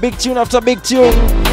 Big tune after big tune.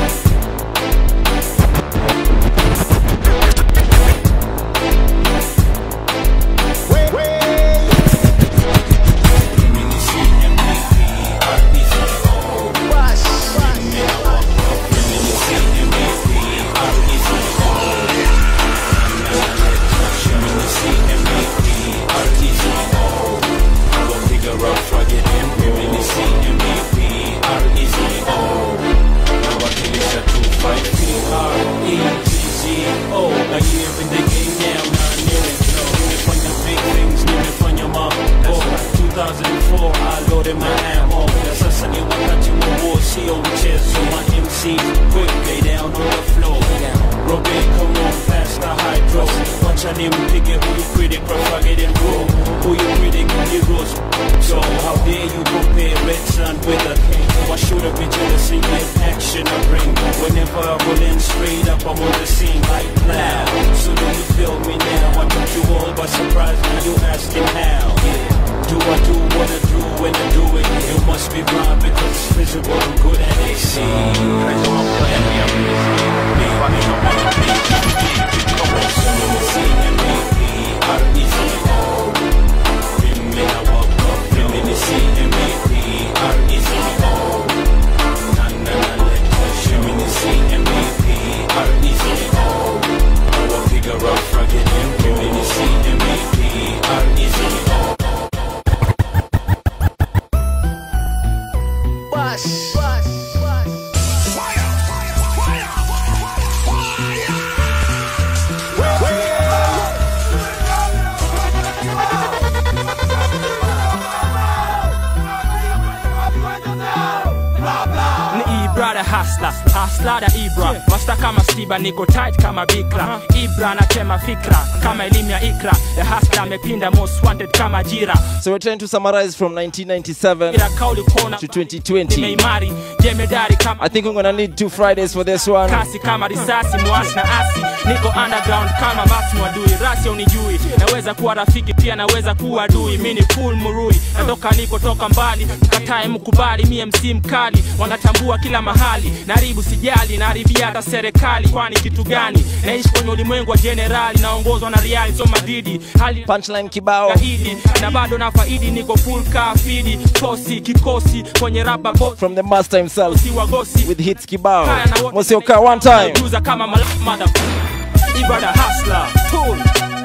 niko tight kama bikra ibra anatema fikra kama elimu ya ikra the hustler amepinda most wanted kama jira So we're trying to summarize from 1997 ila kauli kona to 2020. nimeimari jemedari kama I think we're gonna need two Fridays for this one. kasi kama risasi mwasi na asi niko underground kama basi mwadui rasi unijui naweza kuwa rafiki pia naweza kuwa adui mi ni full murui natoka niko toka mbali katae mkubali mie mc mkali wanatambua kila mahali naribu sijali naharibia hata serikali kwani kitu gani naishi kwenye ulimwengu wa jenerali naongozwa na riali so madidi hali Punchline kibao. kaidi na bado na faidi niko full kafidi kosi kikosi kwenye raba bosi From the master himself wagosi with hits kibao. Kaya na wote Mosioka one time. Juza kama mother Ibada hustler Cool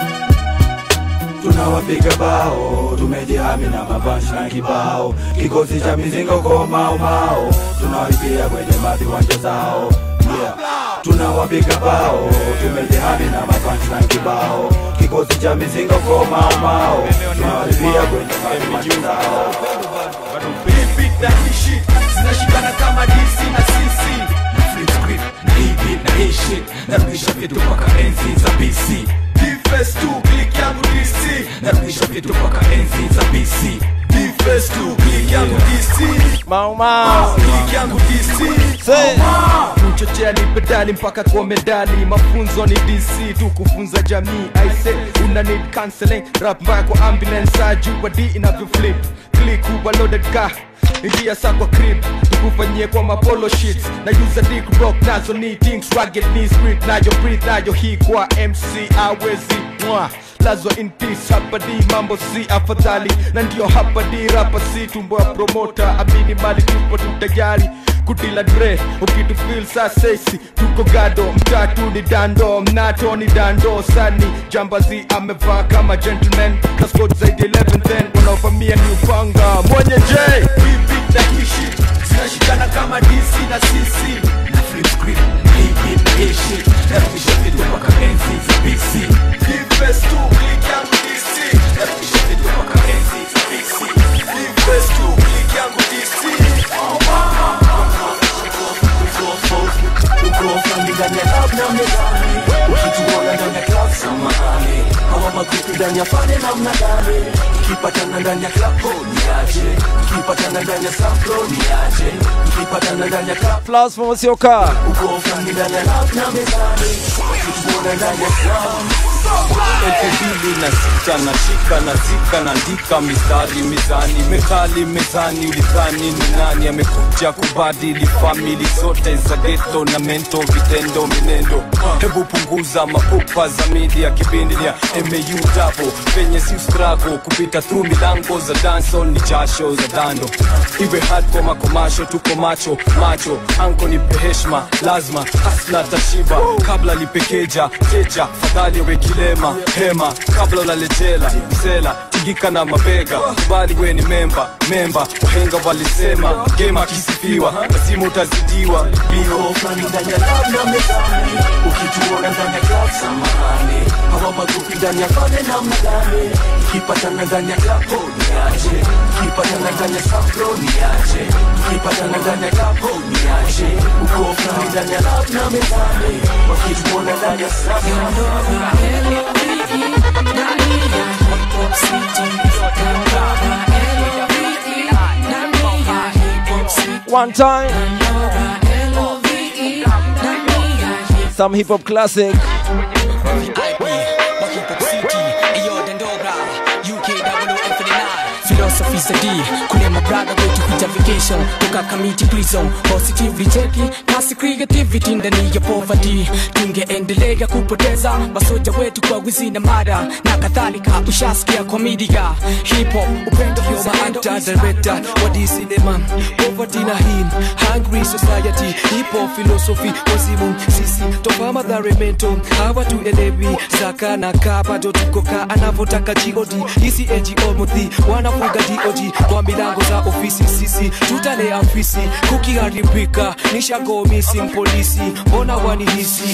tunawapiga bao tumejihami na mabashi na kibao kikosi cha mizingo kwa mao mao tunawaibia kwenye maviwanja zao yeah. tunawapiga bao tumejihami na mabashi na kibao kikosi cha mizingo kwa mao mao tunawaibia kwenye maviwanja zao beat na hii shit zinashikana kama DC na CC na flip script na hii beat na hii shit narudisha vitu mpaka enzi za BC Defense tu click yangu DC narudisha vitu mpaka enzi za BC Defense tu click yangu DC Mau Mau. click yangu DC Say. kuchochea ni pedali mpaka kwa medali mafunzo ni dc tu kufunza jamii aise una need counseling rap mbaya kwa ambulance ajua d inavyo flip click uwa loaded car ingia sa kwa crib tukufanyie kwa mapolo shits na user dick rock nazo ni things rugged ni street nayo breathe nayo hii kwa mc awezi mwa lazwa in peace hapa di mambo si afadhali na ndio hapa di rapa si tumbo ya promota amini mali tupo tutayari kudila dre ukitufil sasesi tuko gado mtatu ni dando mnato ni dando sani jambazi amevaa kama gentleman kaskot zaidi 11 then wanaovamia ni upanga mwenye j Repeat na kishi zinashikana kama dc na cc na flip script na hii beat na hii shit narudisha vitu mpaka enzi za bc Defense tu click yangu dc narudisha vitu mpaka enzi za bc Defense tu click yangu dc oh, mama Ukofani ndani ya club na mezani Ukituona ndani ya club samahani Hawa makuku ndani ya fane namna gani tukipatana ndani ya klapo niaje tukipatana ndani ya saplo niaje tukipatana ndani ya klapo Flaws from Usioka. uko fulani ndani ya lab na mezani wakituona ndani ya club elfu mbili na sita na shika na zika naandika mistari mizani mekali mezani ulidhani ni nani amekuja kubadili famili zote za geto na mento vitendo minendo hebu punguza mapupa za media kipindi ya mau dabo penye si strago kupita through milango za dancehall ni jasho za dando iwe hardcore makomasho tuko macho macho anko nipe heshma lazima hasna tashiba kabla lipekeja teja fadhali we kilema hema kabla ulalejela msela tingika na mabega kubali we ni memba memba wahenga walisema gema akisifiwa lazima utazidiwa bio Uko fulani ndani ya lab na mezani ukituona ndani ya club samahani hawa magupi ndani ya fane namna gani tukipatana ndani ya klapo niaje tukipatana ndani ya saplo niaje tukipatana ndani ya klapo niaje uko fulani ndani ya lab na mezani wakituona ndani ya saplo One time. Some hip hop classic. philosophy za d kule mabrada wetu kuja vacation toka kamiti prison positively cheki kasi creativity ndani ya poverty tungeendelea kupoteza masoja wetu kwa wizi na mara na kadhalika ushasikia komedia hip hop upendo Anta director wa D cinema poverty na him hungry society hip hop philosophy wazimu sisi toka madhare mento hawa tuelewi zaka na kaa bado tuko kaa anavyotaka god hisi ngo mudhi wanafuga dog kwa milango za ofisi sisi tutalea afisi kukiharibika nishago missing polisi mbona wanihisi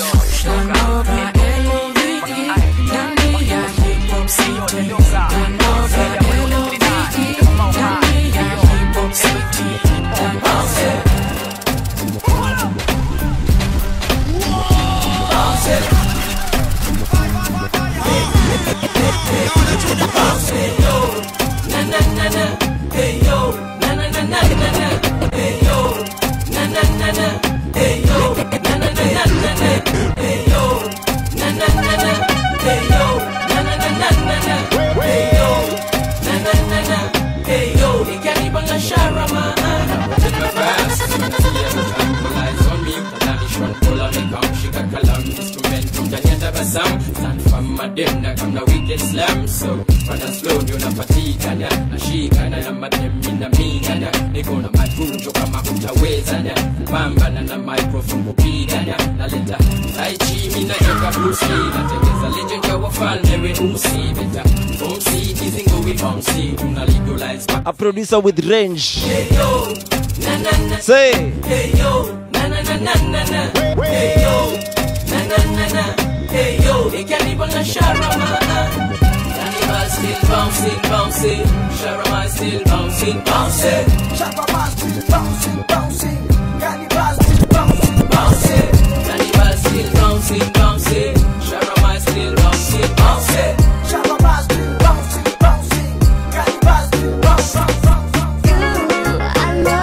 mademna kamna wicked slam so wana slow ndio napatikana nashikana na mademi na mingana niko na matunjo kama utawezana pambana na microphone kupigana naleta taichi mina joka Bruce Lee natengeza legend ya wafalme weusi beta from city zingo we bouncy tuna legalize A producer with range. hey yo na na na Say. hey yo na na na na na na hey yo na na na na hey yo ikanipa na sharama Cannibal still bouncing bouncing Sharama still bouncing bouncing Sharama still bouncing bouncing Cannibal still bouncing bouncing Cannibal still bouncing bouncing Sharama still bouncing bouncing Sharama still bouncing bouncing Cannibal still bouncing bouncing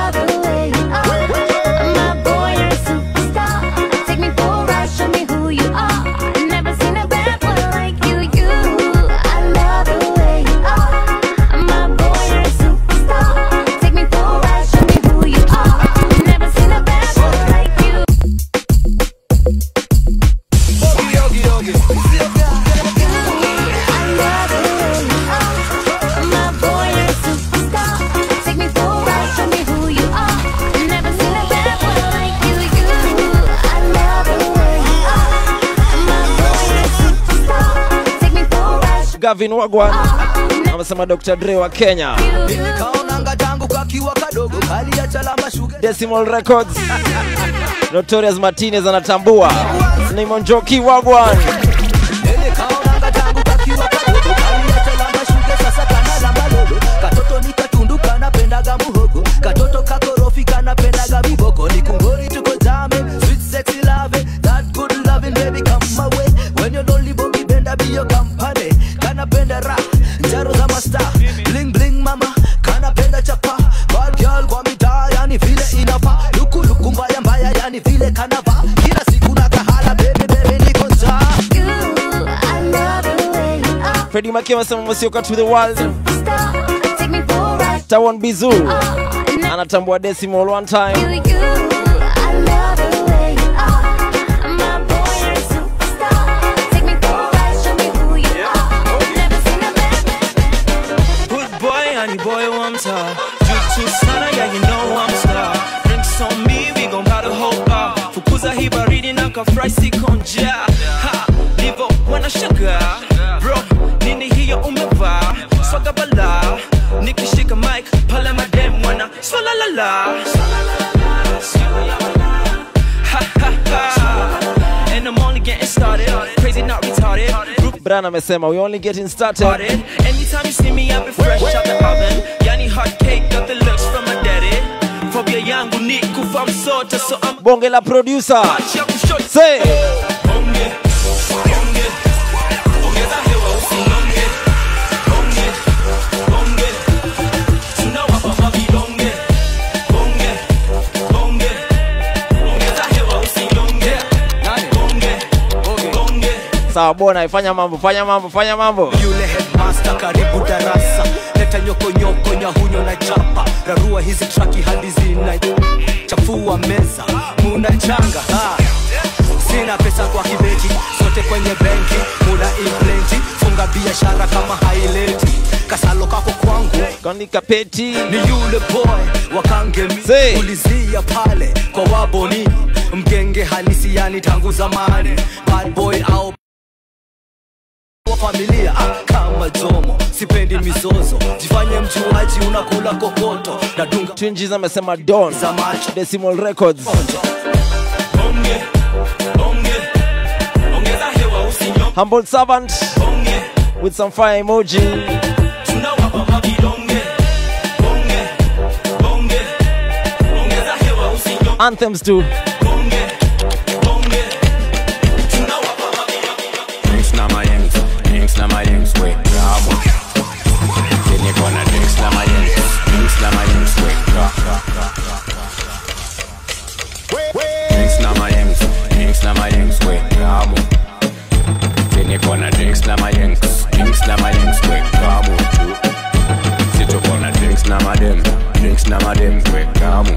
Gavin Wagwan amesema Dr. Dre wa Kenya. nilikaonanga tangu kakiwa kadogo kali ya chalama shuga Decimal Records. Notorious Martinez anatambua. Simon Joki Wagwan. nilikaonanga tangu kakiwa kadogo kali ya chalama shuga sasa kana lamba lolo katoto nikatundu kanapendaga muhogo katoto kakorofi kanapendaga viboko ni kungori tuko jame sweet sexy love that good loving baby come my way when you're lonely bogi benda be your company kanapenda rap njaro za masta Eddie Makia anasema Mosioka to the world. Tawan Bizu anatambua decimal one time. Good boy, honey boy, one time. Drip too sana, yeah, you know I'm star. Drinks on me, we gon' buy the whole bar. Fukuza hii baridi na kafry sikonja. Ha, livo wanashangaa. Bro, nini hiyo umevaa? Swaga bala. Nikishika mic, pale madem wana swala la la. Ha ha ha. And I'm only getting started. Crazy, not retarded. Group Bran amesema we only getting started. started. Anytime you see me, I've been fresh out the oven. Yani hot cake, got the looks from my daddy. Phobia yangu ni kufa msota, so I'm Bonge la producer. watch ya kushoto. Say. Bonge, bonge, ongeza hewa usilonge. Bonge, bonge, tunawapa mavidonge. Bonge, bonge, ongeza hewa usilonge. Bonge, bonge. Sawa bona, fanya mambo, fanya mambo, fanya mambo. yule headmaster karibu darasa leta nyokonyoko nyahunyo na chapa rarua hizi traki hadi zina chafua meza muna changa ha. sina pesa kwa kibeti sote kwenye benki muda implenti funga biashara kama haileti kasalo kako kwangu Kanika peti. ni yule boy wakangemi Say. ulizia pale kwa waboni mgenge halisi yani tangu zamani bad boy au wa familia ah, kama jomo sipendi mizozo jifanye mjuaji unakula kokoto na dunga Twinjies amesema Don. za macho Decimal Records. Bonge, bonge, ongeza hewa usinyonge. Humble servant Bonge, with some fire emoji. tunawapa mavidonge. Bonge, bonge, ongeza hewa usinyonge. Anthems too. Bonge, bonge, tunawapa mavidonge. Drinks na my yanks, drinks na my yanks, wait, bravo. Then you gonna drinks na my yanks, drinks na my yanks, wait, bravo. Drinks na my yanks, drinks na my yanks, wait, bravo. Then you gonna drinks na my yanks, drinks na my yanks, wait, bravo, too. Sit up on a drinks na my dem, drinks na my dem, wait, bravo.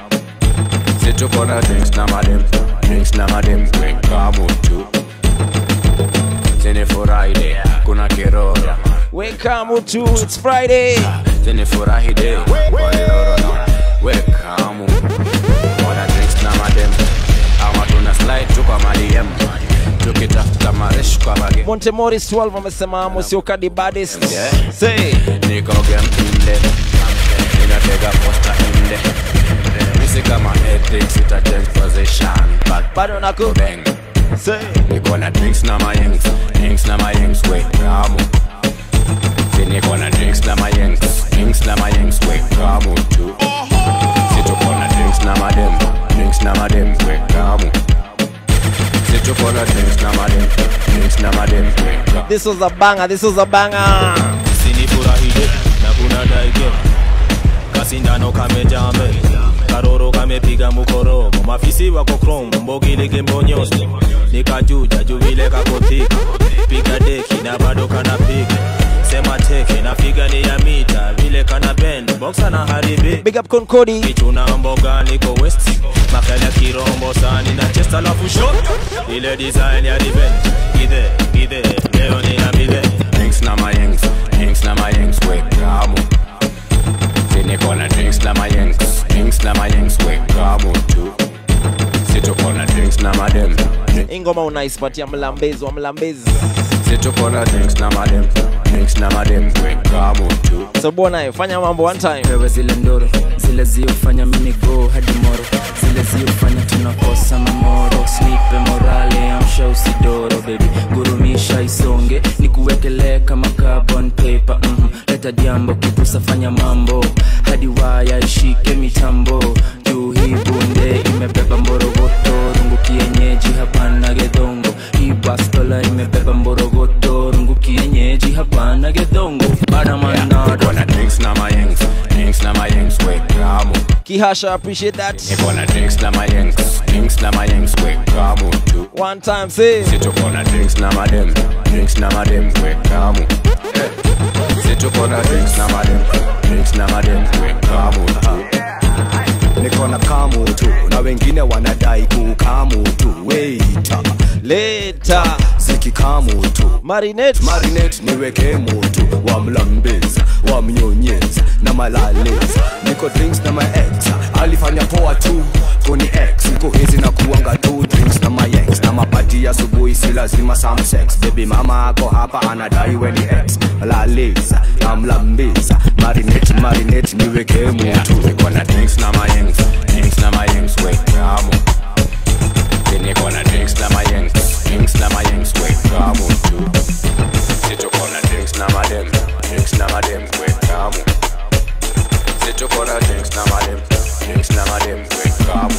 Sit up on a drinks na my dem, drinks na my dem, wait, bravo, too. Zinifurahi de, kuna kiroro Weka mutu, it's Friday. Zinifurahi de, kwa kiroro na Weka mu Wana drinks na madem Ama tuna slide tu kwa madiem Tukitafuta maresh kwa bage Monte Morris 12 amesema Mosioka the baddest. Yeah. Say. Niko game inde Ninatega posta inde Nisi kama ethics ita change position But Bado naku. bang Say. Niko na drinks na my yanks, drinks na my yanks, we kamu. Si niko na drinks na my yanks, drinks na my yanks, we kamu tu. Si tuko na drinks na madem, drinks na madem, we kamu. Si tuko na drinks na madem, drinks na madem, we kamu. This was a banger, this was a banger. sinifurahie na kuna daige kasindano kamejaa mbele karoro kamepiga mukoromo mafisi wako krom mbogilike mbonyosi nikajuja juvile kakothika piga deki na bado kanapiga sema teke na figa ni ya mita vile kana bend boxa na haribi Big up Concodi. kichuna mboga niko west makala kirombo sani na chest alafu shot ile design ya revenge githe githe leo nina midhe Drinks na my yanks, drinks na my yanks, we kamu. Si niko na drinks na my yanks, drinks na my yanks, we kamu tu. Si tuko na drinks na madem, Ingoma unaispatia mlambezi wa mlambezi. si tuko na drinks na madem, drinks na madem, we kamu tu. So bwana, fanya mambo one time. wewe zile ndoro zile ziofanya mimi go hadi moro zile ziofanya tunakosa mamoro snipe morale amsha usidoro bebi gurumisha isonge nikuwekelee kama carbon paper mm leta diambo kipusa fanya mambo hadi waya ishike mitambo juu hii bunde imebeba mborogoto rungu kienyeji hapana gedongo hii bastola imebeba mborogoto rungu kienyeji hapana gedongo badamanado Niko na drinks na my yanks, drinks na my yanks, we kamu. Kihasha, appreciate that. Niko na drinks na my yanks, drinks na my yanks, we kamu tu. One time, say. Si tuko na drinks na madem, drinks na madem, we kamu. situko na drinks na madem drinks na madem kamu tu niko na kamu tu na wengine wanadai kukamu tu weita leta zikikamu tu marinate marinate niweke mutu wamlambeza wamnyonyeza na malaleza niko drinks na maex alifanya poa tu kuni x siku hizi na kuanga tu drinks na mayex na mapati asubuhi si lazima some sex baby mama ako hapa anadai weni x laleza namlambeza marinate marinate niweke mutu niko na drinks na mayex drinks na mayex wekamu niko na drinks na mayex drinks na mayex wekamu tu situko na drinks na madem drinks na madem wekamu situko na drinks na madem drinks na madem wekamu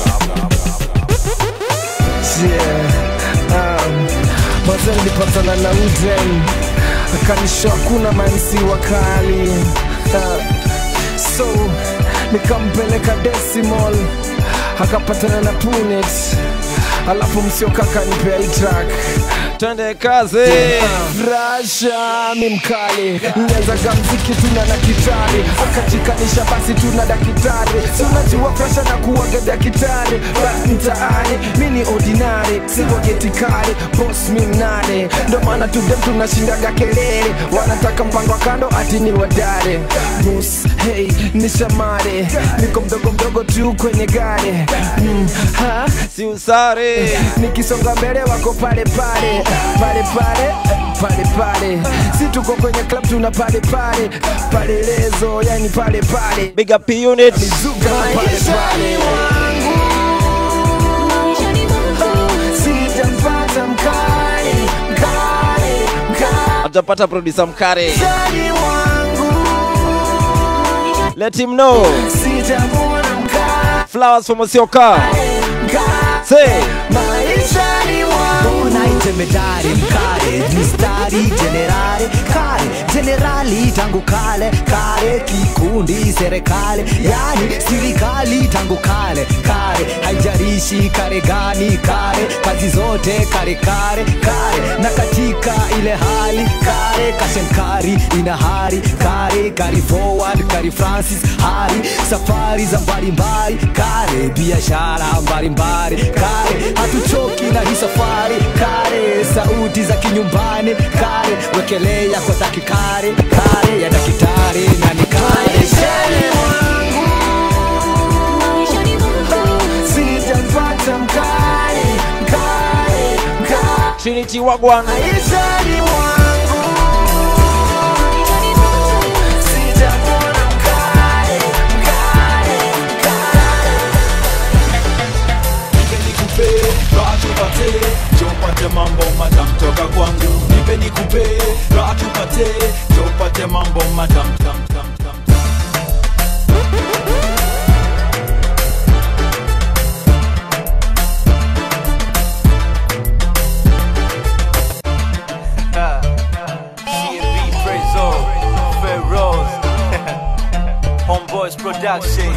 Maze nilipatana na Uden akanisho hakuna mansi wakali uh, so nikampeleka Decimal akapatana na Punet alafu msiokaka nipea hii track twende kazi Rasha mi mkali nyezaga mziki tuna na kitari akajikanisha basi tuna daktari si unajua presha na kuwaga daktari basi mtaani mi ni ordinary siwagetikari bos mi mnare ndo maana tudem tunashindaga kelele wanataka mpango wa kando ati ni wadare bus hey ni shamare niko mdogo mdogo tu kwenye gari mm, ha? si usare nikisonga mbele wako pale pale pale pale pale pale si tuko kwenye club tuna pale pale pale lezo yani pale pale big up unit zuga na pale pale sijapata mkali mkali mkali hatujapata producer mkare let him know sijamwona mkali flowers for mosioka say maishani mwangu unaitemedari mkare mistari jenerali kale jenerali tangu kale kale kikundi serikali yani serikali tangu kale kale haijarishi kare gani kare kazi zote kare kare kare na katika ile hali kare kashenkari ina hari kare kari forward kari francis hari safari za mbalimbali kare biashara mbalimbali kare hatuchoki na hii safari kare sauti za kinyumbani kare wekelea kwa takikare kare ya dakitari na ni kare sijapata mkali mkali mkali trinity wagwan maishani mwangu sijamwona mkali mkali nipe nikupe raha tupate jopate mambo madam toka kwangu nipe nikupe raha tupate jopate mambo madam tam tam tam CNB Prezo, Ferroz, Homeboys Production.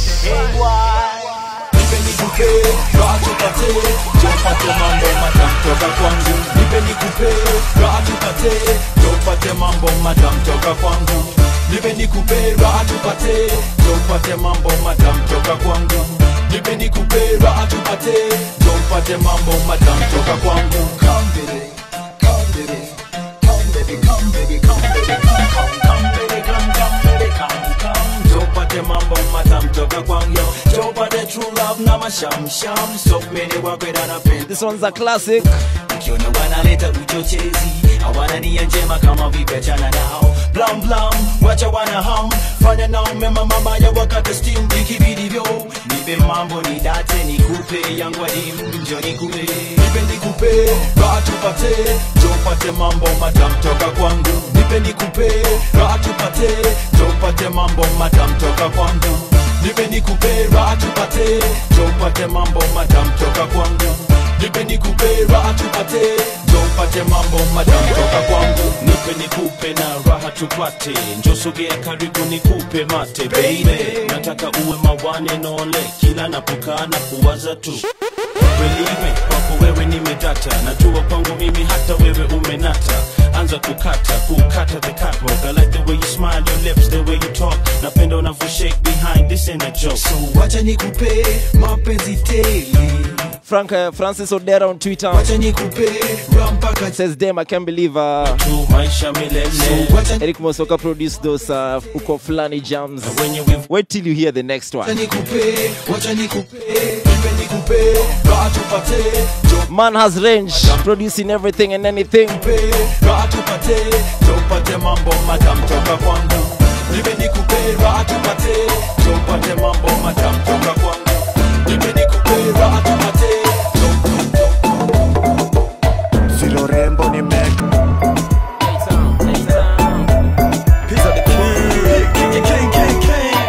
nipe nikupe raha tupate jopate mambo madam toka kwangu nipe nikupe raha tupate jopate mambo madam toka kwangu nipe nikupe raha tupate jopate mambo madam toka kwangu nipe nikupe raha tupate jopate mambo madam toka kwangu come baby come baby come baby come baby come baby come come come baby come come baby come come jopate mambo madam toka kwangu jopate true love na mashamsham so many wakwenda na penda this one's a classic ukiona wanaleta uchochezi hawana nia njema kama vipechana nao blam blam wacha wana ham fanya nao mema mabaya wakati steam vikibidivyo nipe mambo ni date nikupe yangu adimu njo nikupe nipe nikupe raha tupate jopate mambo madam toka kwangu nipe nikupe raha tupate jopate mambo madam toka kwangu nipe nikupe raha tupate jopate mambo madam toka kwangu nipe nikupe raha tupate jopate mambo madam toka kwangu nipe nikupe na raha tupate njosogea karibu nikupe mate baby nataka uwe mawane nole kila napokaa na kuwaza tu Believe me, kwako wewe nimedata najua kwangu mimi hata wewe umenata anza kukata kukata the catwalk I like the way you smile your lips the way you talk napenda unavyo shake behind this ain't a joke so wacha nikupe mapenzi tele Frank uh, Francis Odera on Twitter wacha nikupe rampaka says damn I can't believe uh, tu maisha milele Eric Mosoka produced those uh, uko flani jams wait till you hear the next wacha one nikupe wacha nikupe nipe nikupe raha tupate man has range producing everything and anything raha tupate tupate mambo madam toka kwangu nipe nikupe raha tupate tupate mambo madam toka kwangu nipe nikupe raha tupate Zero rembo ni mek Pizza the king king king king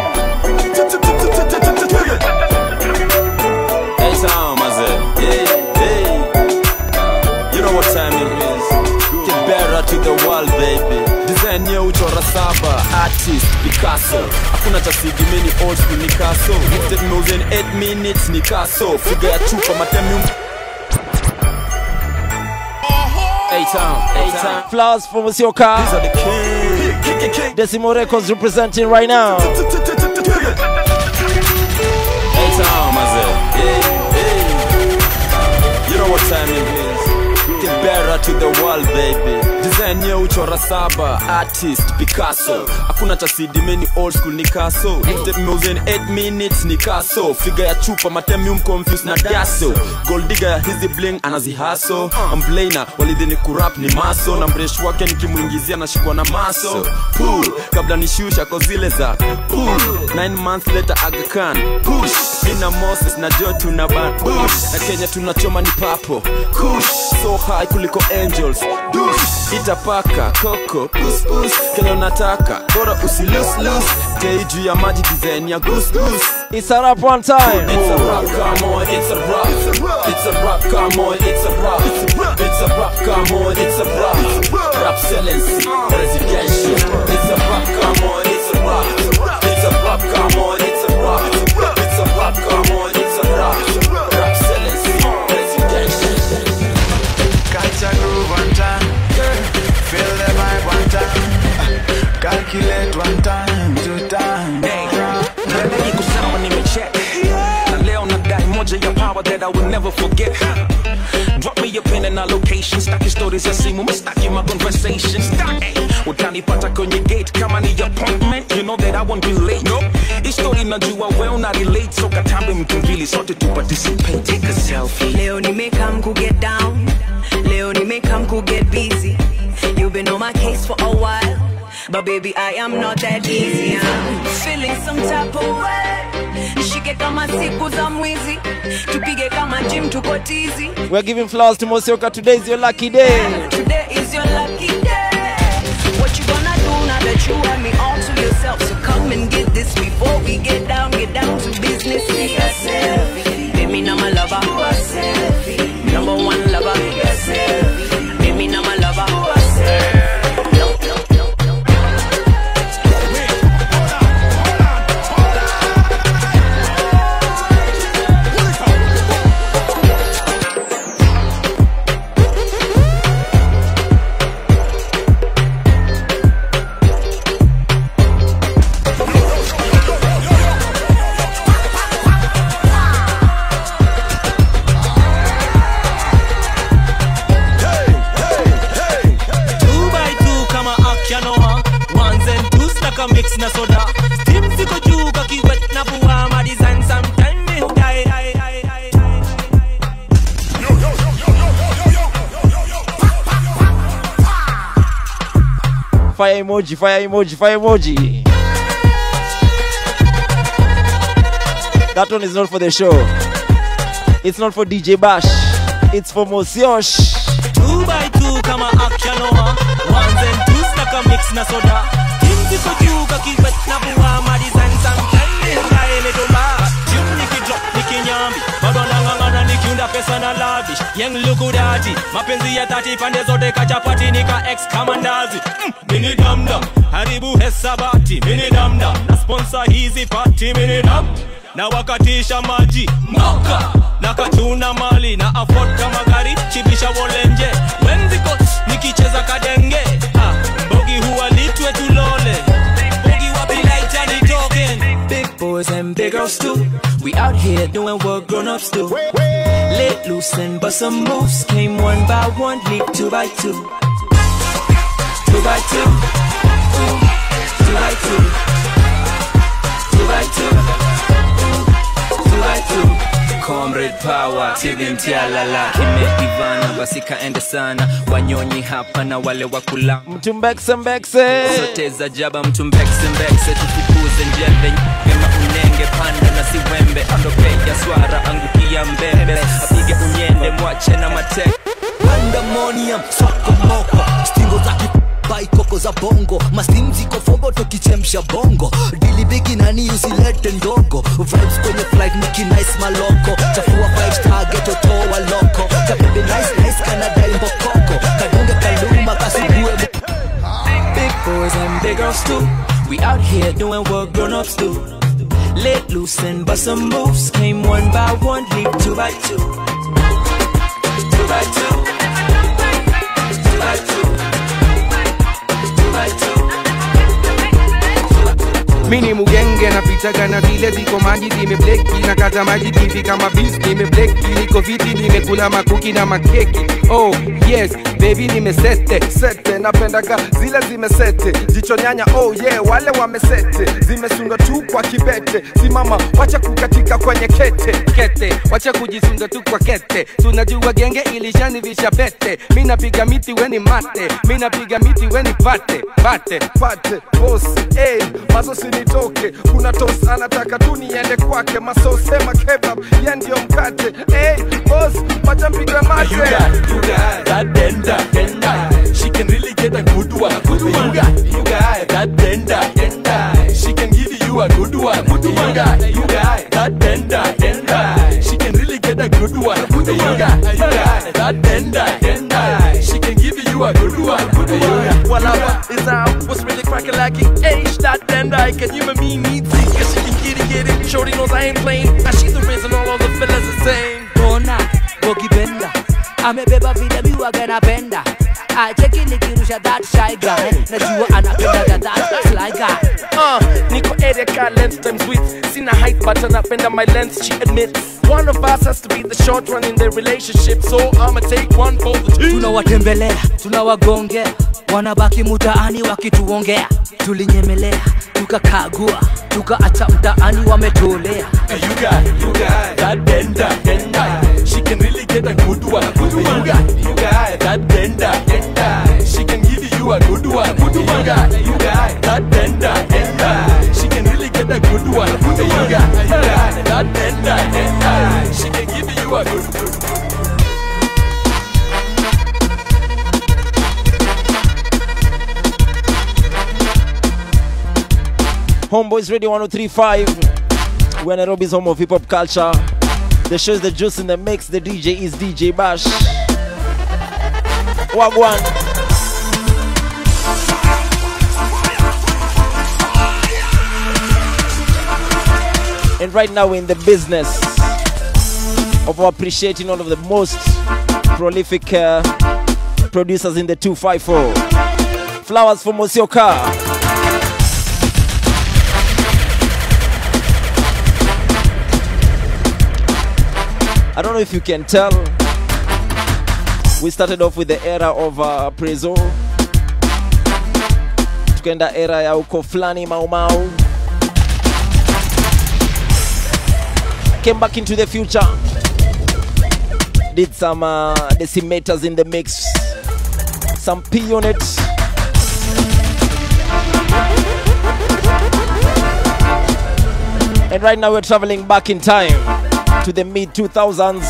Hey, Tom, I said, hey, hey. You know what time it is. Get better to the world, baby. Design ya uchora saba, artist Picasso. Hakuna cha sigi mini old school ni kaso. Lifted moves in 8 minutes ni kaso. Figure ya chupa matemium. Hey, Tom, hey, Tom. Flowers from Musioka Decimo Records representing right now Hey, Tom, I said, hey, hey. You know what time it is. Get better to the world, baby. Design ya uchora saba, artist Picasso. Hakuna cha CD mini old school ni kaso. Lifted moves in 8 minutes ni kaso. Figure ya chupa matemium confused na daso. Gold digger ya hizi bling anazihaso. Amblaina walidhini kurap ni maso na mresh wake nikimuingizia nashikwa na maso. Pull kabla nishusha kwa zile za pull. 9 months later Aga Khan push. Nina Moses na Joe tuna ban push. Na Kenya tunachoma ni papo kush. So high kuliko angels dush. Itapaka koko pus pus. Kile unataka bora usilus lus. Tei juu ya maji design ya goose goose. It's a rap one time It's a rap, come on, it's a rap. It's a rap, come on, it's a rap. It's a rap, come on, it's a rap. Rap excellency, presidential. It's a rap, come on, it's a rap. It's a rap, come on, it's a rap. It's a rap, come on, it's a rap. Rap excellency, presidential. Catch a groove one time Feel the vibe one time Calculate one time, two time mbele iko sawa nimecheck na leo nadai moja ya power that I will never forget Drop me your pin and our location Staki stories ya simu, mistaki my conversation Staki, utanipata kwenye gate Kama ni appointment, you know that I won't be late no. Hii story najua well na relate So katambe mtu mbili, sote tu participate Take a selfie Leo nimekam ku get down Leo nimekam ku get busy You've been on my case for a while But baby I am not that easy I'm feeling some type of way Nishike kama siku za mwizi Tupige kama gym tuko tizi We're giving flowers to Mosioka today is your lucky day Today is your lucky day What you gonna do now that you have me all to yourself So come and get this before we get down Get down to business Take a selfie Baby now my lover Number one lover Baby now my lover two by two kama akyanoa ones and twos like a mix na soda steam ziko juu kakiwet na pua ma design sometime me hudai hai hai hai Fire emoji, fire emoji, fire emoji. That one is not for the show. It's not for DJ Bash. It's for Mosiosh. two by two kama akyanoa ones and twos like a mix na soda steam ziko juu kakiwet na pua ma design sometime me hudai metomba jim nikidrop nikinyambi bado nang'ang'ana nikiunda pesa na lavish yang lukudati mapenzi ya tati pande zote kachapati nika ex kama ndazi mm, mini damdam haribu hesabati mini damdam na sponsor hizi pati mini dam na wakatisha maji moka na kachuna mali na afford kama gari chipisha wolenje wenziko nikicheza kadenge ah, bogi huwa litwe tulole bogi wapilaita nitoken Big boys and big girls too. We out here doing what grown-ups do. Let loose and bust some moves. Came one by one, leap two by two. Two by two. Ooh. Two by two. Two by two. Ooh. Two by two. comrade power tilimtialala kimeivana basi kaende sana wanyonyi hapa na wale wakula mtumbekse sote za jaba mtumbekse tufukuze njembe kema unenge panda na siwembe ondokeja swara angukia mbembe apige unyende mwache na mate pandemonium sokomoko stingo za baikoko za bongo mastim ziko fogo tukichemsha bongo dilibigi nani usilete ndogo vibes kwenye flight nikinice maloko chafua five star geto toa loko kabebe nice nice kanadai mbokoko kadunge kaluma kasugue Big boys and big girls too. We out here doing what grown-ups do. Let loose and bust some moves. Came one by one, leap two by two. Two by two. Two by two. Two by two. mini mugenge napitaga na vile ziko maji zimebleki na kata maji pipi kama bis nimebleki niko viti nimekula makuki na makeki oh yes baby nimesete sete napendaga zile zimesete jicho nyanya oh yeah wale wamesete zimesundwa tu kwa kibete simama wacha kukatika kwenye kete kete wacha kujisunga tu kwa kete tunajua genge ilishanivisha pete mi napiga miti weni mate mi napiga miti weni pate pate pate bos hey, mazo sinitoke kuna tos anataka tu niende kwake masosema kebab ye ndio mkate hey, bos wacha mpiga mate You got, you got that denda, denda. She can really get a good one. Good one. You got, you got that denda, denda. She can give you a good one. Good one. You got, you got that denda, denda. She can really get a good one. Good one. You got, you got that denda, denda. She can give you a good one. Good one. Whatever is out, what's really cracking like it? Age that then I can you and me need to Cause she can get it, get it. Shorty knows I ain't playing. Now she's the reason all of the fellas the same. Bona, Bogi Benda amebeba vile miwaga napenda acheki nikirusha that shy guy najua anapendaga that sly guy Uh, Nico area got length times width. Seen a height, but anapenda my length, she admits. One of us has to be the short one in the relationship, so I'ma take one for the team. tunawatembelea tunawagongea wanabaki mutaani wakituongea tulinyemelea tukakagua tukaacha mtaani wametolea You got, you got that denda, denda. She can really get a good one. Good one. You got, you got that denda, denda. She can give you a good one. Good one. You got, you got that denda, denda. She can really get a good one. Good one. You got, you got that denda, denda. She can give you a good one. Homeboys Radio 1035. We're Nairobi's home of hip hop culture. The show's the juice in the mix. The DJ is DJ Bash. Wagwan. And right now we're in the business of appreciating one of the most prolific uh, producers in the 254. Flowers for Mosioka. I don't know if you can tell. We started off with the era of uh, Prezo. Tukaenda era ya uko fulani Mau Mau. Came back into the future. Did some uh, decimators in the mix. Some P units. And right now we're traveling back in time to the mid 2000s.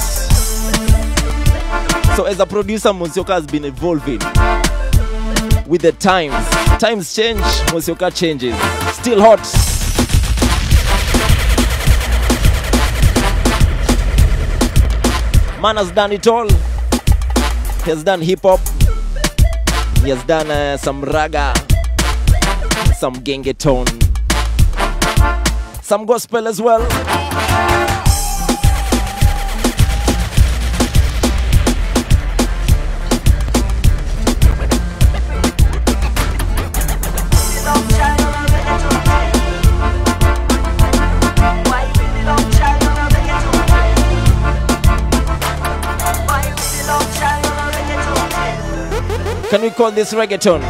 So as a producer, Monsioka has been evolving with the times. Times change, Monsioka changes. Still hot. Man has done it all. He has done hip hop. He has done uh, some raga, some gengeton, some gospel as well. Can we call this reggaeton?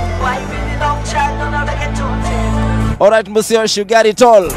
All right, Monsieur, you got it all.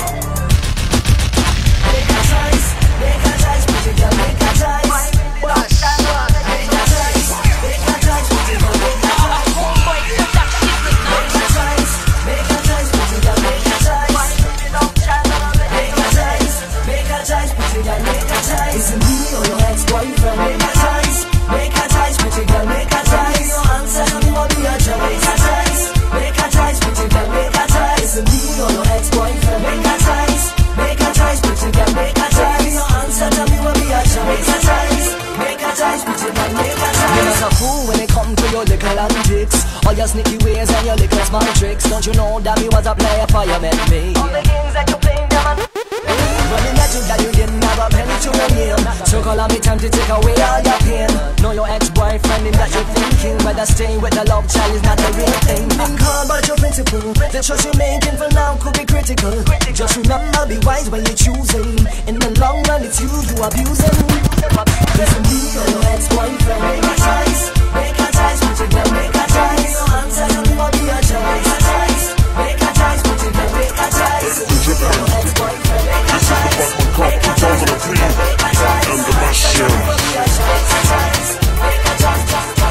Is it me or your ex-boyfriend? Make a choice, make a choice, pretty girl, make a choice. Your answer, tell me what be your choice. Make a choice, make a choice, pretty girl, make a choice. Is it me or your ex-boyfriend? Make a choice, make a choice, pretty girl, make a choice. Your answer, tell me what be your choice. Make a choice, make a choice, pretty girl, make a choice. You're not a fool when it come to your little antics All your sneaky ways and your little small tricks Don't you know that me was a player for you met me All the games that you playing, them are When you met you that you didn't have a penny to your name So call on me time to take away all your pain Know your ex-boyfriend him that you're thinking Whether staying with the love child is not the real thing Been called but your principle The choice you're making for now could be critical Just remember, be wise when you're choosing In the long run, it's you to abusing Listen me or your ex-boyfriend Make a choice, make a choice, put your girl, make a choice Your answer, tell me what be your choice Make a choice, make a choice, put your girl, make a choice Your ex-boyfriend, make a choice Make a choice, put your girl, make a choice Your answer, tell me what be your choice Make a choice, make a choice,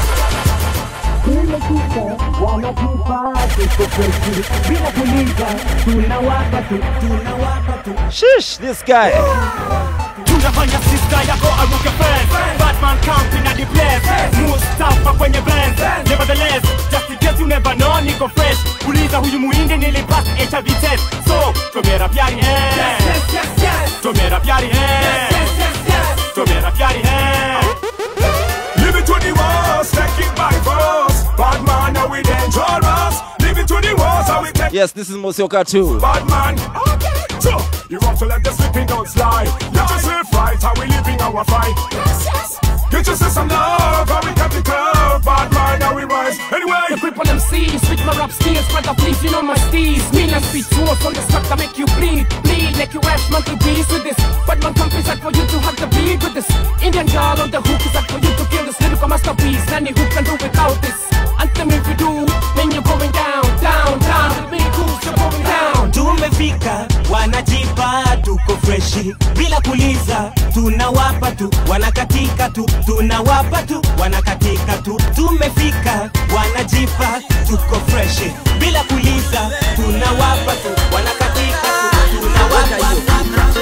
Shish, this guy. tunafanya sista yako aruke fence batman counting at the place mustafa kwenye blend nevertheless just in case you never know niko fresh uliza huyu muhindi nilipass hiv test so tomera pyari eh tomera pyari eh tomera pyari eh Live it to the walls, take it by force. Bad man, now we dangerous. Live it to the walls, how we take Yes, this is Mosioka too. bad man. Okay, so you want to let the sleeping dogs slide. Get yourself right, how we living our fight. Yes, yes. Get yourself some love, how we got the curve. Bad man, now we rise. Anyway, The grip on them seas, switch my rap skills, brother please, you know my steez Mean and speed tools on the struck that make you bleed Bleed like you ash monkey bees with this But man country's out for you to have the beat with this Indian girl on the hook is out for you to kill this lyrical masterpiece Nanny who can do without this Anthem if you do, then you're going down, down, down With me cruise, you're going down tumefika wanajipa tuko freshi bila kuliza tunawapa tu wanakatika tu tunawapa tu wanakatika tu tumefika wanajipa tuko freshi bila kuliza tunawapa tu wanakatika tu tunawapa tu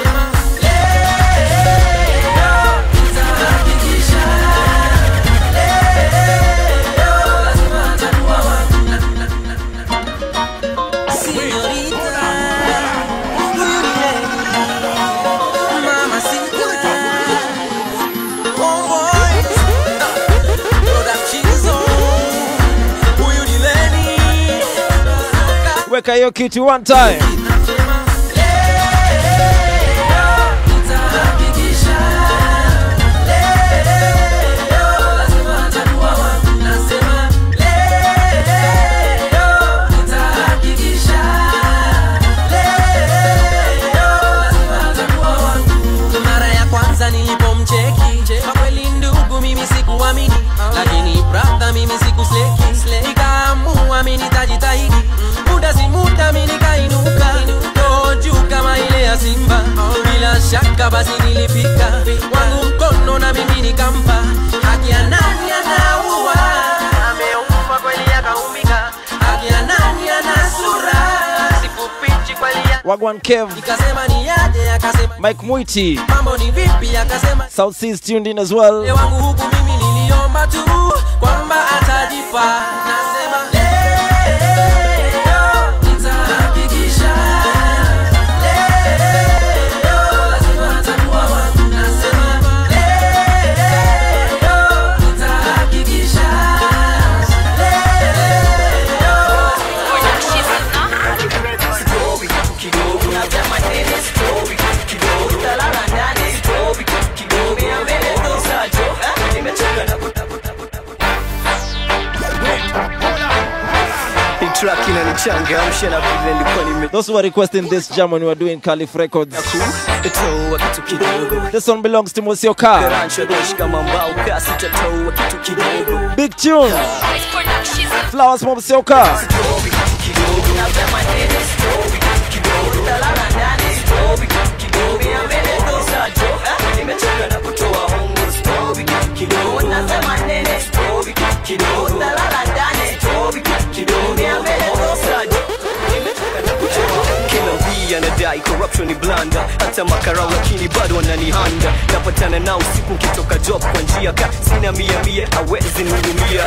Weka hiyo kitu one time. mara ya kwanza nilipomcheki kwa kweli ndugu mimi sikuamini lakini brother mimi sikusleki nikaamua mimi nitajitahidi muda si muda mimi nikainuka roho juu kama ile ya simba bila shaka basi nilifika wangu mkono na mimi nikampa haki ya nani anaua ameumba kweli akaumbika haki ya nani ana sura sikufichi kweli ya Wagwan Kev, nikasema ni aje akasema Mike Mwiti, mambo ni vipi akasema South Seas tuned in as well. Moyo wangu huku mimi niliomba tu kwamba atajipa nasema leo nitahakikisha leo lazima atakuwa wangu nasema leo nitahakikisha leo changamshe na vile nilikuwa nime Those who are requesting this jam when we were doing Caliph Records. toa kitu kidogo This one belongs to Monsieur Car. Garancho dosh kama mbao kasi tatoa kitu kidogo Big tune. Flowers from Monsieur Car. kila wii anadai corruption ni blanda hata makarau lakini bado wananihanda napatana nao usiku nkitoka job kwa njia ka sina mia mia awezi nihudumia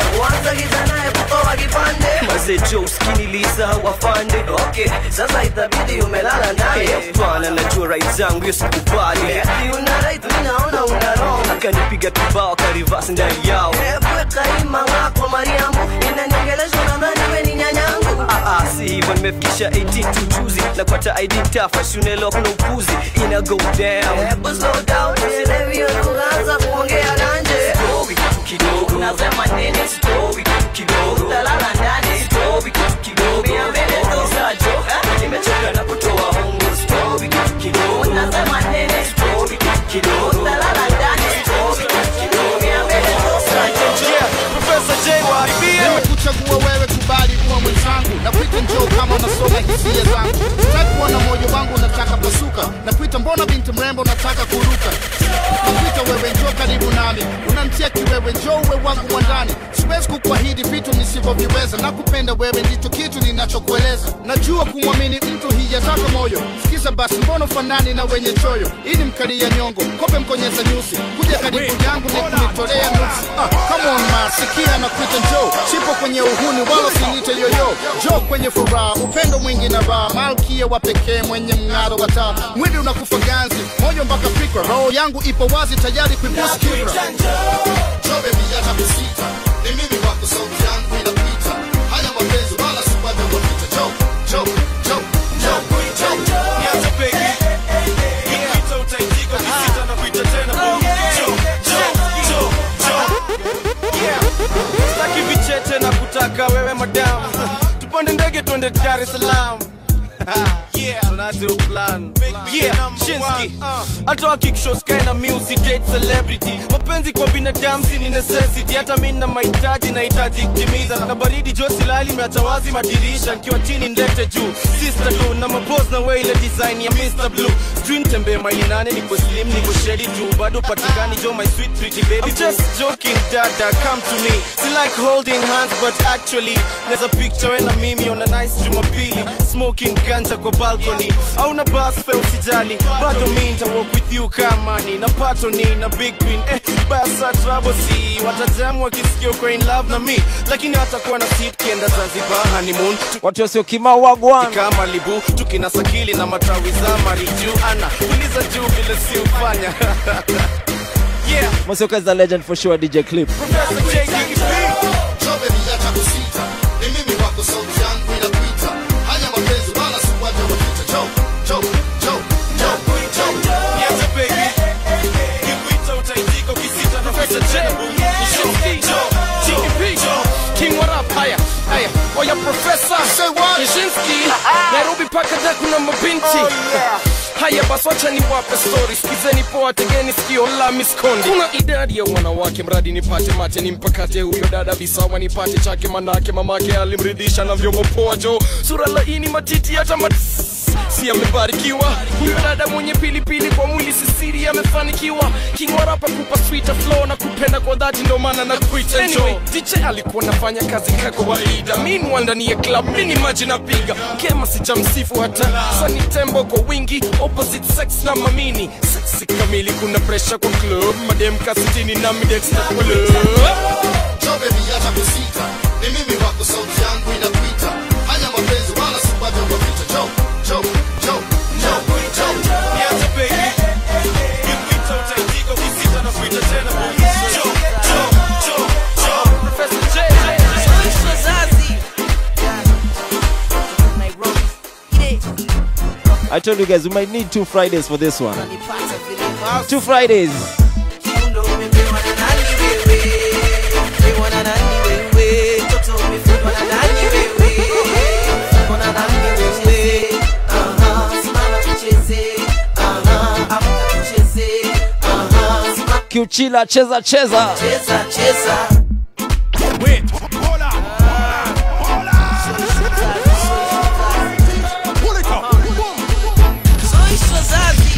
mazee jo uskini lisa wafande okay. sasa itabidi umelala naye hapana najua right zangu hiyo sikubali una right mimi naona una wrong akanipiga kibao akarivasi ndani yao kwa mariamu inaniongelesha nadhani we ni nyanyangu ah, ah, si hivyo nimefikisha 18 tu juzi napata id tafa shunelo kuna upuzi ina go down hebu slow down usielewi hiyo lugha anza kuongea nanje story kidogo nasema nini story kidogo talala ndani story kidogo mia mbele dosajo nimechoka na kutoa hongo story kidogo nasema nini story kidogo talala ndani story kidogo mia mbele dosajo Professor J nimekuchagua wewe kubali kuwa mwenzangu na kuita njoo kama unasoma hisia zangu nataka kuona moyo wangu unataka pasuka na kuita mbona binti mrembo unataka kuruka nakuita wewe njoo karibu nami unamtia kiwewe njoo uwe wangu wa ndani siwezi kukuahidi vitu nisivyoviweza na kupenda wewe ndicho kitu ninachokueleza najua kumwamini mtu hijataka moyo sikiza basi mbona ufanani na wenye choyo ili mkalia nyongo kope mkonyeza nyusi kuja karibu yangu ni kunitolea nuksi ah, come on ma sikia na kuita njoo sipo kwenye uhuni wala sinite yoyo njoo kwenye furaha upendo mwingi na raha malkia wa pekee mwenye mng'aro wa taa mwili unakufa ganzi moyo mpaka fikra roho yangu ipo wazi tayari kuibusu kibra Njoo baby hata kusita ni mimi wako sauti yangu inapita haya mapenzi wala sipate wapita njoo njoo njoo njoo njoo Niache pegi. Nikikuita utaitika, ukisita nakuita tena boo. Njoo, njoo, njoo, njoo. Yeah. Sitaki vicheche na kutaka wewe madam tupande ndege twende dar es salaam Yeah, tunazo plan. Yeah, Shinski. Hata wakikisho sky na music date celebrity. Mapenzi kwa binadamu si ni necessity. Hata mimi na mahitaji nahitaji kutimiza. Na baridi josi lali imeacha wazi madirisha. Nikiwa chini ndete juu. Sister tu na mapose na wewe ile design ya Mr. Blue. Sijui nitembee maili nane niko slim niko shady juu. Bado patikani jo my sweet pretty baby. I'm just joking dada come to me. Si like holding hands but actually there's a picture when na mimi on a nice Jumapili. Smoking ganja kwa balcony. Au na bus fare usijali. Bado mimi nita walk with you kama ni na pato ni na big queen. Eh, basa trouble si watajamu wakisikia uko in love na me. Lakini watakuwa na seat kienda Zanzibar honeymoon. Watu wasio kimau wagwan. Kama libu tukina sakili na matawi za mariju ana uliza juu vile si ufanya. yeah. Monsieur Car is a legend for sure, DJ Clip. Professor J. Gigi Njoo baby hata kusita ni mimi wako sauti yangu inapita haya mapenzi wala sipate wapita njoo njoo njoo njoo njoo Niache pegi. Nikikuita utaitika, ukisita nakuita tena boo. Njoo, njoo, njoo, njoo. King what up? Haya, haya. Oya professor. Say what? Nishinski. Nairobi paka da kuna mabinti. Haya basi wacha niwape story, sikizeni poa, tegeni sikio la miskondi. Kuna idadi ya wanawake, mradi nipate mate, nimpakate huyo dada visawa, nipate chake, manake mamake alimridhisha na vyombo poa, jo sura laini, matiti hata mat si amebarikiwa huyo dada mwenye pilipili kwa mwili sisiri amefanikiwa kingwarapa kupa sweeter flow na kupenda kwa dhati ndo maana na kuita anyway, DJ alikuwa nafanya kazi ka kawaida meanwhile ndani ya club mini maji napiga kema sijamsifu hata sani tembo kwa wingi opposite sex na mamini sexy kamili kuna pressure kwa club madem kasitini na midexta club Njoo baby hata kusita ni mimi wako sauti yangu inapita haya mapenzi wala sipate wapita njoo njoo njoo njoo njoo Niache pegi. Nikikuita utaitika, ukisita nakuita tena boo. Njoo, njoo, njoo, njoo. Professor J. I told you guys we might need two Fridays for this one. Two Fridays. uchila cheza cheza Cheza, cheza. Wait, hold on. Pull it up. Soy Swazazi.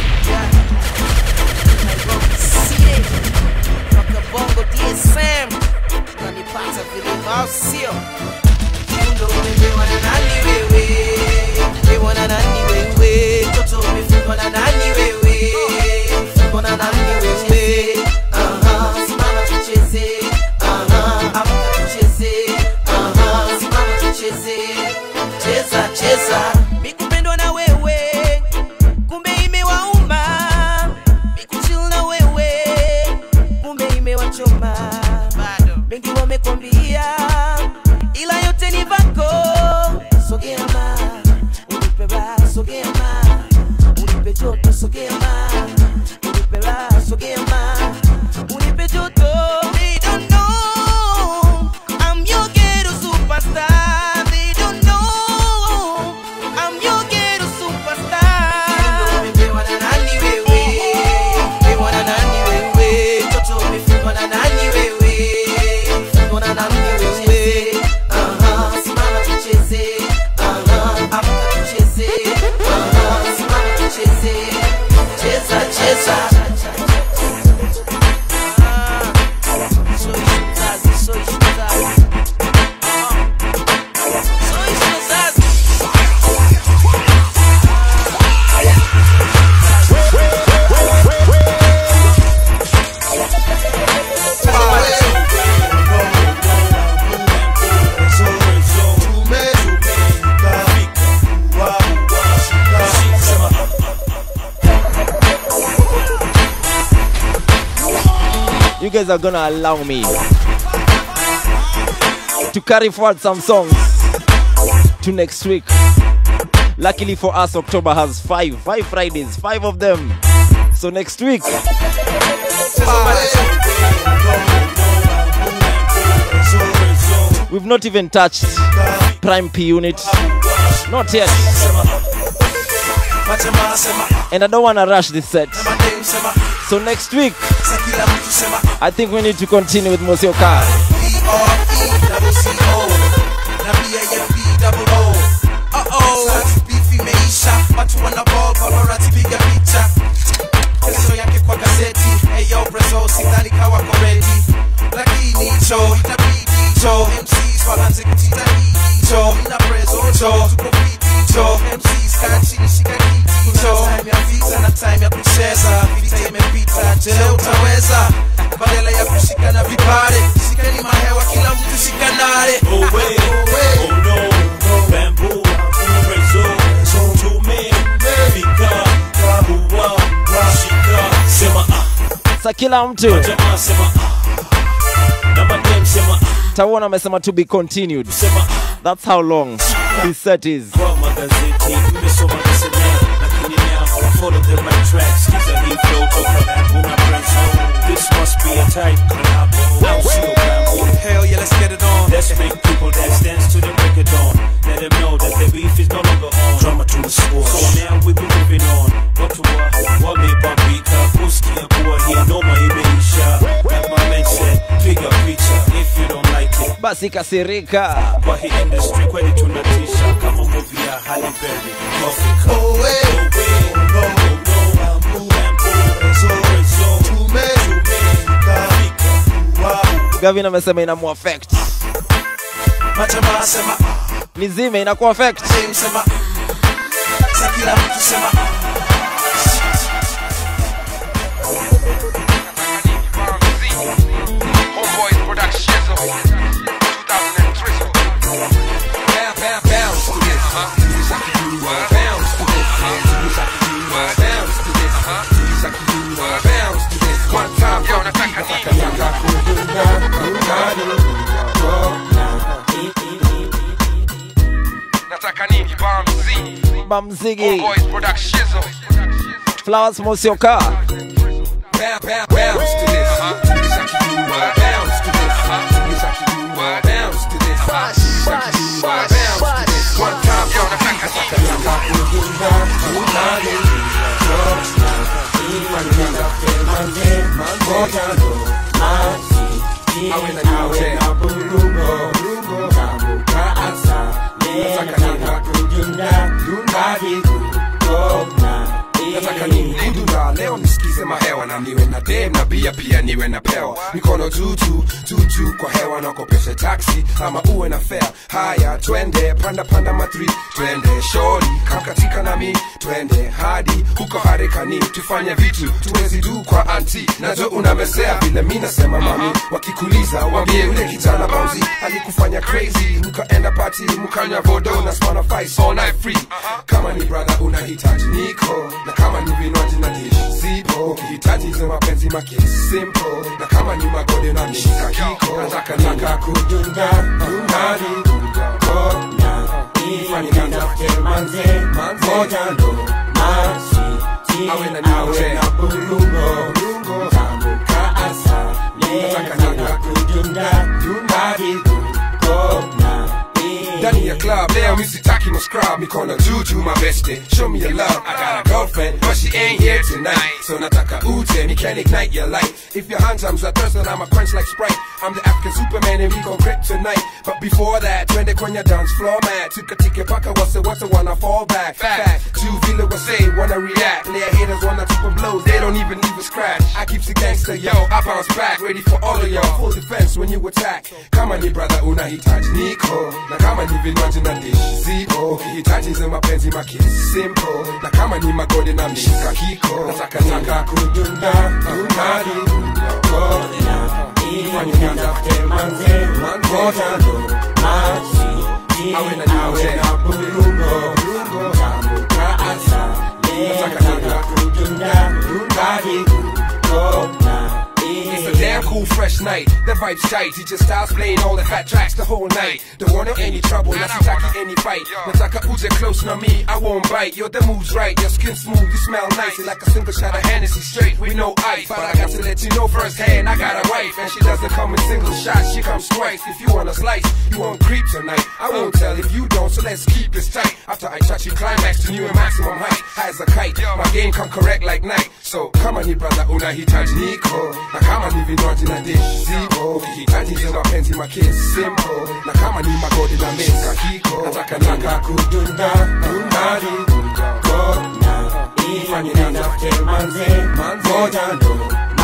Sie. Toka Bongo DSM. Unanipata vilima au sio? Kiundo umepewa na nani wewe? Umepewa na nani wewe? Toto umefungwa na nani wewe? Umefungwa na nani wewe? Aha, simama tucheze. Aha, amka tucheze. Aha, simama tucheze. Cheza, cheza. Mikupendwa na wewe kumbe imewauma mikuchill na wewe kumbe imewachoma mengi wamekwambia ila yote ni vako sogea ma unipe raha sogea ma unipe joto sogea ma unipe raha sogea ma unipe joto They don't know I'm your ghetto superstar They don't know I'm your ghetto superstar Umepewa na nani wewe? Umepewa na nani wewe? Toto umefungwa na nani wewe? Umefungwa na nani wewe? Aha, simama tucheze. Aha, amka tucheze. Aha, simama tucheze. Cheza, cheza. Ah, soy shukazi, soy shukazi. Soy shukazi. you guys are gonna allow me to carry forward some songs to next week. Luckily for us, October has five, five Fridays, five of them. So next week, we've not even touched Prime P Unit, not yet. And I don't wanna rush this set. So next week, I think we need to continue with Monsieur Car. Beef imeisha, watu wana ball, paparazzi piga picha. Kesho yake kwa gazeti, hey yo Brazil, sidhani kawa ko ready. Lakini cho, itabidi cho, MCs waanze kujitahidi cho, ina prezo cho, tuko fiti cho, MCs kaa chini shika kiti cho. Time ya vita na time ya kucheza, vita imepita, je utaweza? Badala ya kushikana vipare, shikeni mahewa, kila mtu shikanare. Oh wait, oh no, bamboo, preso, tume, fika, uwa, shika, sema ah, Sa kila mtu jamaa sema ah, na madem sema ah, tauona amesema to be continued. That's how long this set is. kwa magazeti, mmesoma nisemea, lakini now follow the right tracks, kiza hii flow toka rap, una preso, this must be a type collab, now sio bamboo. Hell yeah, let's get it on. Let's make people dance, dance to the break of dawn. Let them know that the beef is no longer on. Drama to the score. So now we be moving on. Watu wa wamebambika, kusikia kuwa hii noma imeisha. Like my man said, piga picha if you don't like it. Basi kasirika. Kwa hii industry kweli tunatisha kama movie ya Halle Berry. Africa. Oh, way. Oh, way. Oh, no. Oh, no. Bamboo. Bamboo. Rezo. Rezo. Tume. Tume. Africa. Wow. Gavin amesema inamu affect. Majamaa sema Nizime inaku affect. James sema Sa kila mtu sema Homeboys Production 2003 Bounce to this Bounce to this Bounce to this Bounce to this One time Yo nataka nini Nataka nini Bamzi Bamzigi. Homeboys Production Flowers Mosioka. Bounce to this Bounce to this Bounce to this Bounce to this One time Yo nataka nini nitafute manze moja ndo masi awe na burungo tambuka asa nataka kujunda hadi kukona nataka nini kudunda leo nisikize mahewa na niwe na dem na bia pia niwe na pewa mikono tutu tutu kwa hewa nakopeshe taksi ama uwe na fea haya twende panda panda matri twende shori kamkatika nami twende hadi huko harekani tufanye vitu tuwezi du kwa anti nazo unamesea vile mi nasema mami wakikuliza wambie ule kijana bauzi alikufanya crazy mkaenda pati mkanywa vodo na smana fice all night free kama ni brother unahitaji niko na kama ni vinywaji na dish zipo ukihitaji hizo mapenzi make simple na kama ni magode na mishika kiko nataka nataka kudunda hadi kona ifanye nitafute manze moja ndo masi awe na niwe na burungo tambuka asa nataka nataka kudunda hadi kona ndani ya club leo misitaki no scrub mikono juu juu my bestie show me your love I got a girlfriend but she ain't here tonight so nataka ute me can ignite your light if your hands arms are thirsty I'm a quench like Sprite I'm the African Superman and we gon' grip tonight but before that twende kwenye dance floor man tukatike paka wase wase wanna fall back fact two vile wase wanna react player haters wanna tupa blows they don't even leave a scratch I keep the gangster yo I bounce back ready for all of y'all full defense when you attack kama ni brother unahitaji niko na kama ni vinywaji na dish zipo ukihitaji hizo mapenzi make simple na kama ni magode na mshika kiko nataka nataka kudunda dundani kona ifanye nitafute manze moja ndo masi awe na niwe na burungo tambuka asa nataka nataka kudunda dundani kona It's a damn cool fresh night. The vibe's tight. He just starts playing all the fat tracks the whole night. Don't want any trouble, not taki any fight. Nataka uje close na me, I won't bite. Yo, the move's right, your skin smooth, you smell nice. Like a single shot of Hennessy straight with no ice. But I got to let you know firsthand, I got a wife. And she doesn't come in single shots, she comes twice. If you want a slice, you won't creep tonight. I won't tell if you don't, so let's keep this tight. After I touch you, climax to new and maximum height. High as a kite, my game come correct like night. So come on, brother, unahitaji niko. Na kama ni vinywaji na dish zipo ukihitaji hizo mapenzi make simple na kama ni magodi na mesa kiko nataka nataka kudunda dundani kona ifanye nitafute manze moja ndo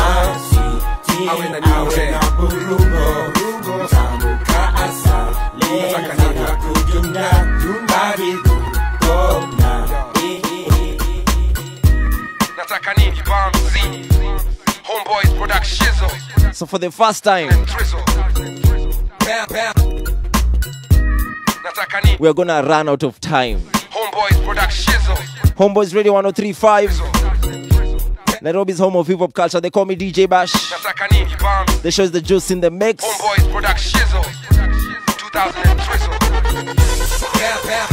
masi awe na niwe na burungo tambuka asa nataka nataka kudunda dundani kona nataka nini bamzi Homeboys production shizzle So for the first time, Bam, bam. Nataka nini we are gonna run out of time. Homeboys production shizzle Homeboys Radio 1035. Nairobi's home of hip hop culture. They call me DJ Bash. Nataka nini bamzi The show is the juice in the mix. Homeboys production shizzle 2000 and drizzle Bam, bam.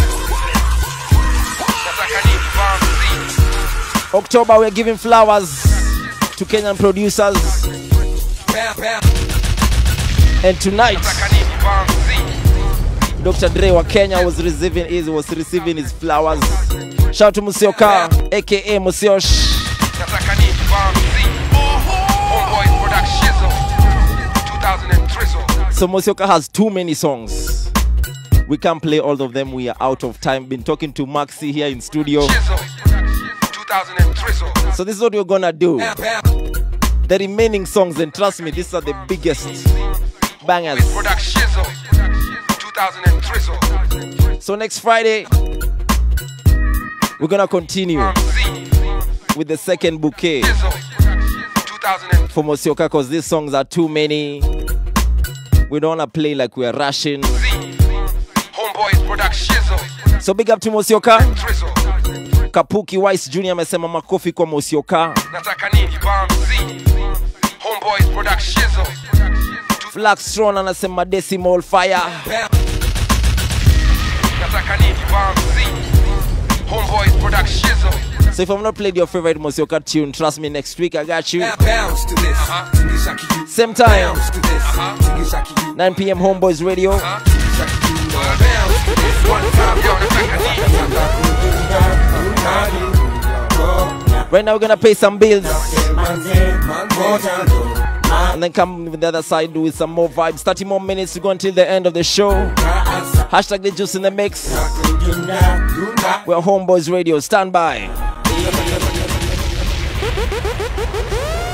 Nataka nini bamzi October, we're giving flowers to Kenyan producers. Bam, bam. And tonight, Nataka nini bamzi Dr. Dre wa Kenya was receiving his was receiving his flowers. Shout out to Musioka, aka Musiosh. Nataka nini bamzi Homeboys production shizzle 2000 and drizzle So Musioka has too many songs. We can't play all of them. We are out of time. Been talking to Maxi here in studio. 2000 and drizzle So this is what we're gonna do. Bam, bam. The remaining songs, and trust me, these are the biggest bangers. Production shizzle 2000 and drizzle So next Friday, we're gonna continue with the second bouquet for Mosioka because these songs are too many. We don't wanna play like we're rushing. Homeboys production shizzle So big up to Mosioka. drizzle Kapuki Wise Jr. amesema makofi kwa Mosioka. Nataka nini bamzi Homeboys production shizzle Flaxtron anasema decimal fire. Bam. Nataka nini bamzi Homeboys production shizzle So if I've not played your favorite Mosioka tune, trust me, next week I got you. Bounce to this Tingisha kiyu Same time, Bounce to this Tingisha kiyu 9 p.m. Homeboys Radio. Bounce to this One time yo nataka nini Nataka kudunda dundani kona Right now we're gonna pay some bills. And then come with the other side with some more vibes. 30 more minutes to go until the end of the show. Hashtag the juice in the mix. We're Homeboys Radio. Stand by.